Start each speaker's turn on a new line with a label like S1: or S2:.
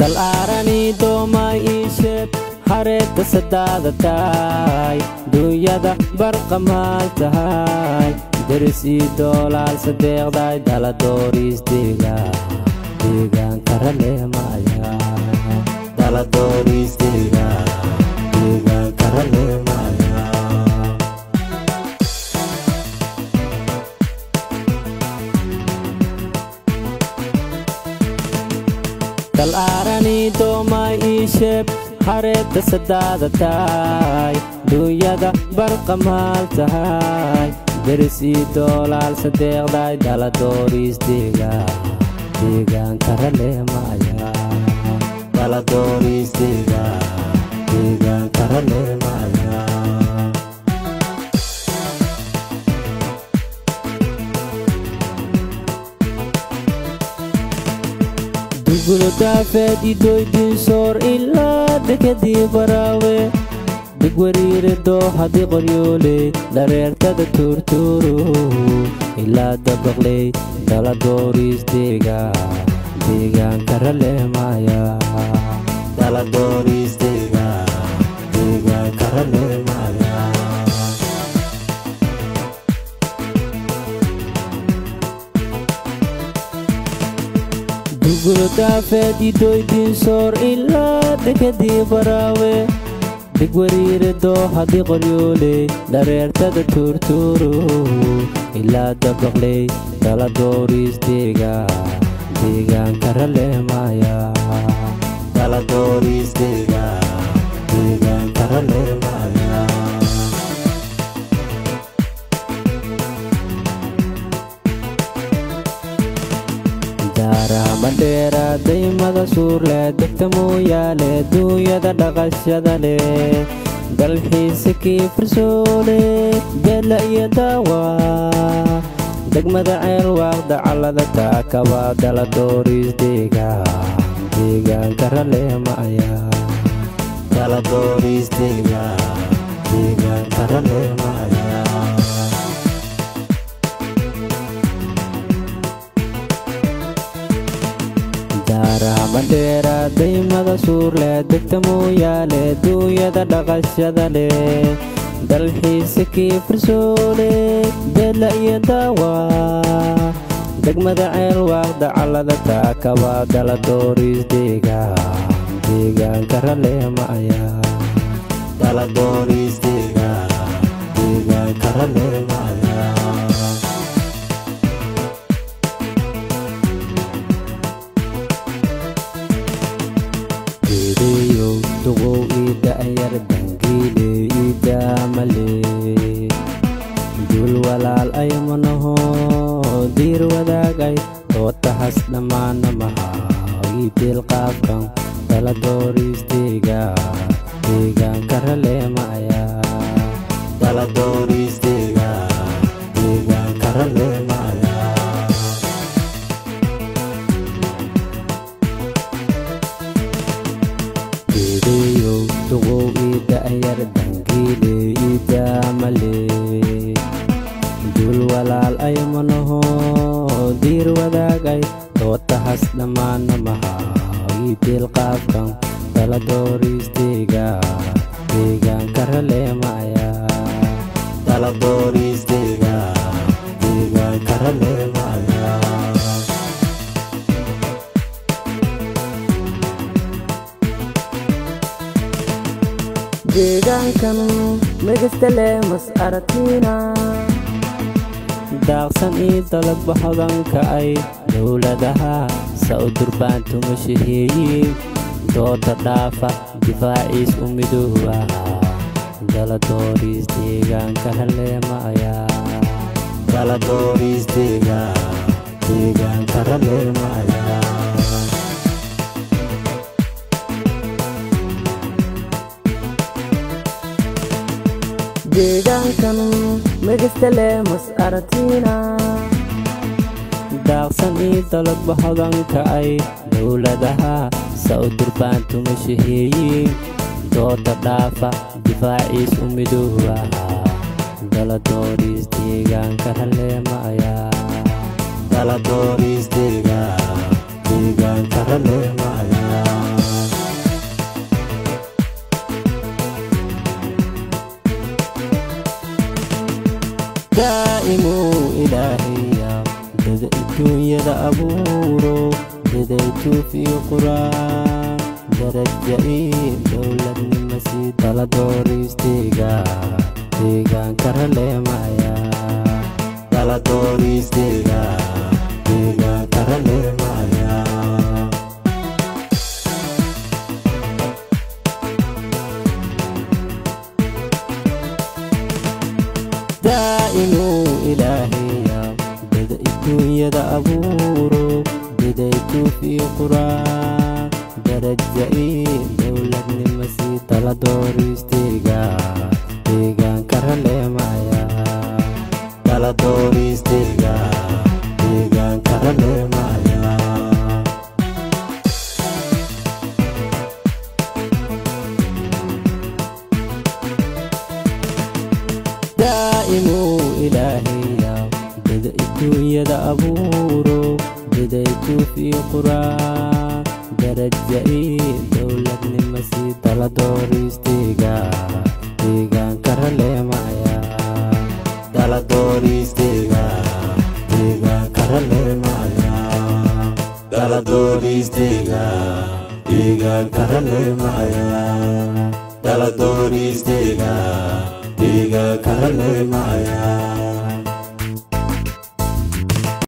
S1: dal aarani doomay iisheeb hareedda sadaada tahay duunyada barqamaal tahay deris ii doolaal sadeeqday dala dooriis deegaan deegaanka raleemaya dala dooriis deegaan deegaanka raleemaya dal aarani doomay iisheeb hareedda sadaada tahay duunyada barqamaal tahay deris ii doolaal sadeeqday dala dooriis deegaan deegaanka raleemaya dala dooriis deegaan deegaanka raleemaya duguldaafeed idoydinsoor ilaa dekadii baraawe digwariire dooxadi qoryoole dhareertada tuurtuuru ilaa dabaqley dala dooriis deegaan deegaanka raleemaya dala dooriis deegaan deegaanka raleemaya duguldaafeed idoydinsoor ilaa dekadii baraawe digwariire dooxadi qoryoole dhareertada tuurtuuru ilaa dabaqley dala dooriis deegaan deegaanka raleemaya dala dooriis deegaan deegaanka raleemaya daaraamadheera daymada suurle degta mooyaale duunyada dhaqashada leh dalxiisa kii farsoole beela iyo daawa degmada ceel waaqda callada taakaba dala dooriis deegaan deegaanka raleemaya dala dooriis deegaan deegaanka raleemaya daaraamadheera daymada suurle degta mooyaale duunyada dhaqashada leh dalxiisa kii farsoole beela iyo daawa degmada ceel waaqda callada taakaba dala dooriis deegaan deegaanka raleemaya dala dooriis deegaan deegaanka raleemaya geedeeyow duqow ii da'yar dangiile ii daamale duul walaal ay manaho diir wadaagay dootahas dhammaana mahaa ii deelqaabkan dala dooriis deegaan deegaanka raleemaya dala dooriis deegaan deegaanka raleemaya geedeeyow duqow ii da'yar dangiile ii daamale duul walaal ay manaho diir wadaagay dootahas dhammaana mahaa ii deelqaabkan dala dooriis deegaan deegaanka raleemaya dala dooriis deegaan deegaanka raleemaya
S2: deegaankan megastale mas aragtiina
S1: daaqsan ii dalagba hodanka ay dowladaha sa u durbaantuma shaheeyiin dooda dhaafa difaaciis u midooba dala dooriis deegaanka raleemaya dala dooriis deegaan deegaanka raleemaya
S2: deegaankan megastale mas aragtiina
S1: daaqsan ii dalagba hodanka ay dowladaha sa u durbaantuma shaheeyiin dooda dhaafa difaaciis u midooba dala dooriis deegaanka raleemaya dala dooriis deegaan deegaanka raleemaya daa'imuu ilaahaya dada adduunyada abuuro daday tuufiyo quraan daraja ii dowladnima sii dala dooriisteyga deegaanka raleemaya dala dooriisteyga deegaanka raleemaya daa'imuu ilaahaya dada adduunyada abuuro daday tuufiyo quraan daraja ii dowladnima sii dala dooriisteyga deegaanka raleemaya dala dooriisteyga deegaanka raleemaya daa'imuu ilaahaya dada adduunyada abuuro daday tuufiyo quraan daraja ii dowladnima sii dala dooriisteyga deegaanka raleemaya dala dooriisteyga deegaanka raleemaya dala dooriisteyga deegaanka raleemaya dala dooriisteyga deegaanka raleemaya